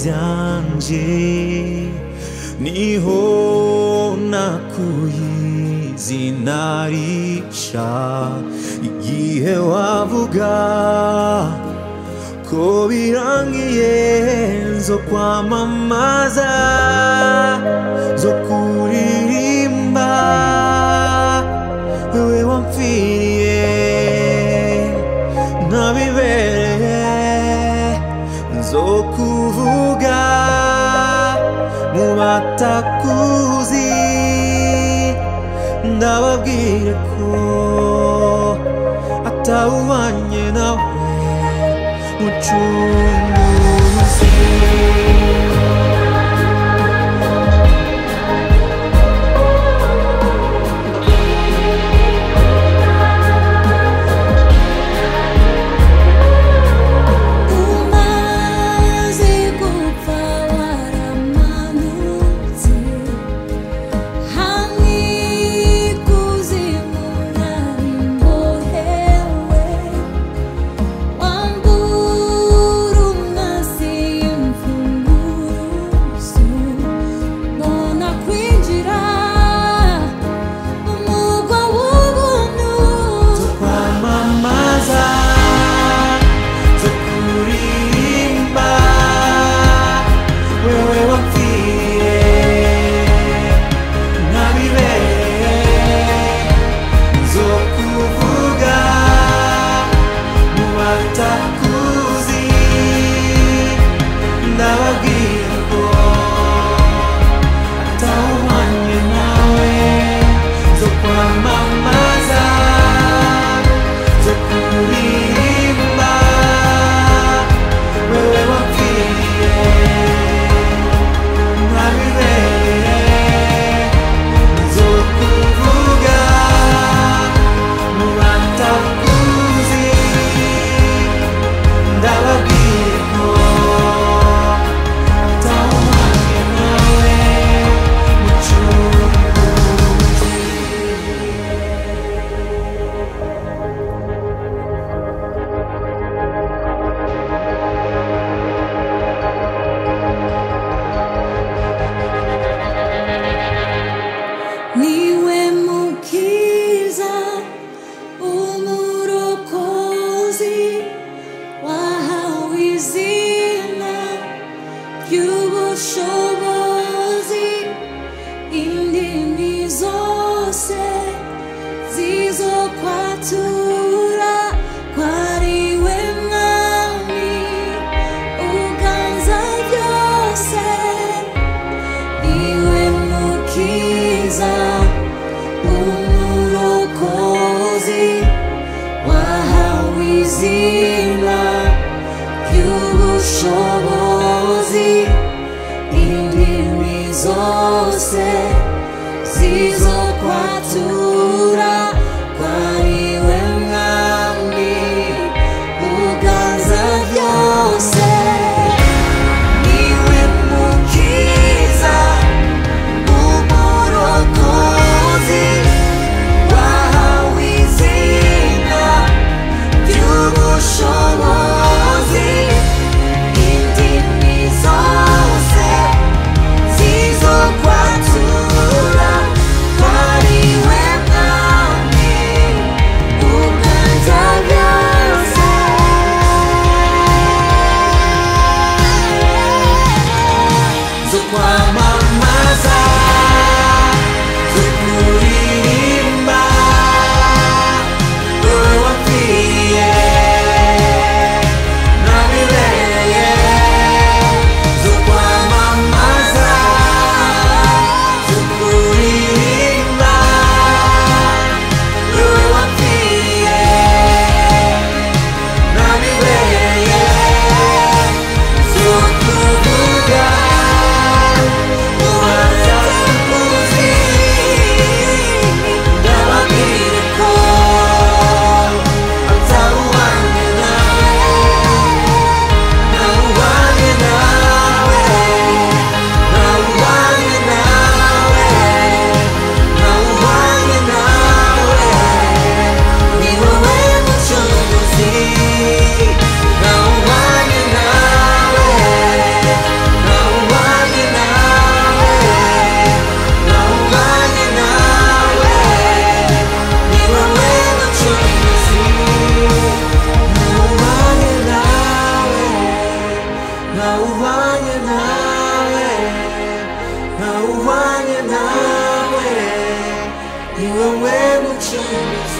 byanje niho nakuye izina risha igihe wavuga ko birangiye zo kwamamaza zo kuririmba wewe wamfiriye nabibereye zo kuvuga mu batakuzi ndababwire ko atawubanye nawe mucunguzi umaze gupfa waramanutse hamwe ikuzimu nari mbohewe wambura umwasi imfunguzo mbona kwinjira mu mugwa w'ubuntu kwamamaza zo kuririmba wewe wapfiye nabibereye zo kuvuga mu batakuzi ndababwira ko atawumanye nawe zo kwamamaza zo kuririmba wewe wapfiye ntabibereye zo kuvuga mu batakuzi ndababwira ko atawumanye nawe mucunguzi niwe mukiza umurokozi wahawe izina ry'ubushobozi indimi zose zizo kwatura kwariwe mwami uganza byose iwe mukiza umurokozi wahawe izina ry'ubushobozi indimi zose zizo kwatura kwariwe mwami ni wowe mucunguzi